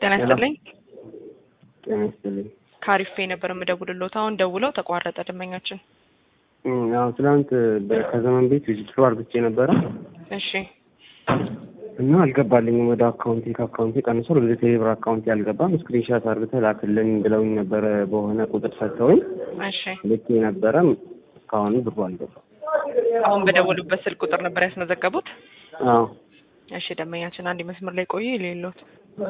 ጤና ይስጥልኝ። ጤና ይስጥልኝ። ከአሪፌ ነበር የምደውልሎት። አሁን ደውለው ተቋረጠ ደንበኛችን። አዎ ትናንት በ- ከዘመን ቤት ዊዝድሮ አርግቼ ነበረ እሺ እና አልገባልኝም ወደ አካውንቴ ከአካውንቴ ቀንሶ ወደ ቴሌብር አካውንቴ አልገባም። ስክሪንሻት አርግተህ ላክልን ብለውኝ ነበረ በሆነ ቁጥር ሰጥተውኝ እሺ። ልኬ ነበረ። እስካሁን ብሩ አልገባም። አሁን በደወሉበት ስልክ ቁጥር ነበር ያስመዘገቡት? አዎ እሺ ደንበኛችን አንድ መስመር ላይ ቆዩ የሌሎት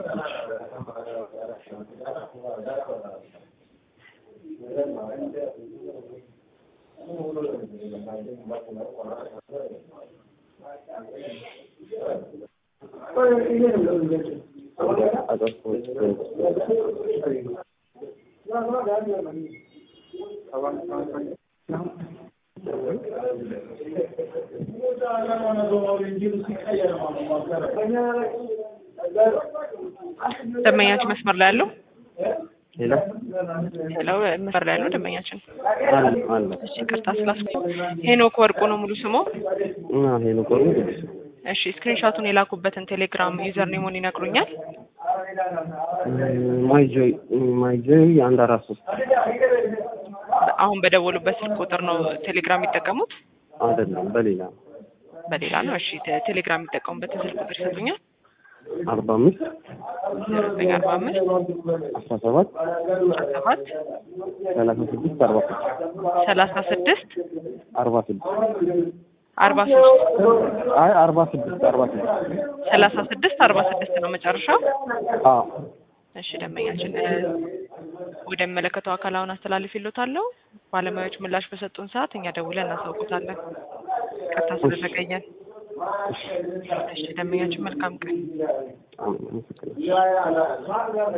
ደንበኛችን መስመር ላይ ያለው ሌላ ሄለው መስመር ላይ ያለው ደንበኛችን አለ አለ እሺ ቅርታ ስላስኩ ሄኖክ ወርቁ ነው ሙሉ ስሙ እና ሄሎ ቆሩ እሺ ስክሪንሾቱን የላኩበትን ቴሌግራም ዩዘር ኔሙን ይነግሩኛል ማይጆይ ማይጆይ አንድ አራት ሶስት አሁን በደወሉበት ስልክ ቁጥር ነው ቴሌግራም የሚጠቀሙት አይደለም በሌላ በሌላ ነው እሺ ቴ- ቴሌግራም የሚጠቀሙበትን ስልክ ቁጥር ይሰጡኛል አርባ አምስት ዘጠኝ አርባ አምስት አስራ ሰባት አስራ ሰባት ሰላሳ ስድስት አርባ ስድስት ሰላሳ ስድስት አርባ ስድስት አርባ ሶስት አይ አርባ ስድስት አርባ ስድስት ሰላሳ ስድስት አርባ ስድስት ነው መጨረሻው አዎ እሺ ደንበኛችን እ፣ ወደሚመለከተው አካል አሁን አስተላልፍልዎታለሁ ባለሙያዎች ምላሽ በሰጡን ሰዓት እኛ ደውለን እናሳውቁታለን ቀጥታ ስለዘገየን እሺ ደንበኛችን መልካም ቀን አመሰግናለሁ